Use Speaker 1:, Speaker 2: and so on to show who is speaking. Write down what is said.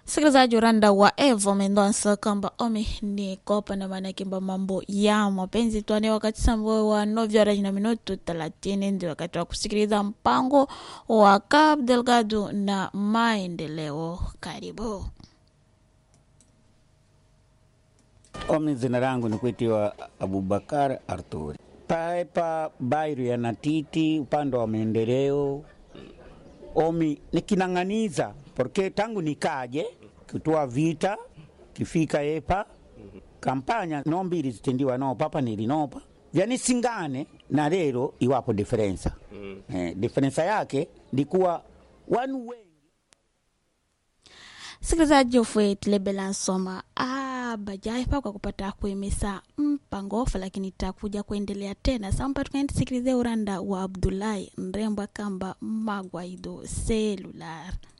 Speaker 1: Msikilizaji uranda wa Evo Mendonça kwamba omi ni kopa na maana kimba mambo ya mapenzi tuane wakati sambo wa novyo horas na minuto thelathini ndio wakati wa kusikiliza mpango wa Cabo Delgado na maendeleo. Karibu.
Speaker 2: Omi jina langu ni kuitiwa Abubakar Arturi paepa bairu ya Natiti upande wa maendeleo. Omi nikinang'aniza porque tangu nikaje kutoa vita kifika epa kampanya nombili zitendiwa no papa nilinopa vyanisingane na lero iwapo diferensa mm. eh, diferensa yake ndikuwa wanu wengi
Speaker 1: Msikilizaji ufwe tilebela nsoma ah, bajaye pa kwa kupata kuimisa mpango ofa, lakini takuja kuendelea tena samba, tukaendisikilize uranda wa Abdullahi Mrembo kamba magwaido selular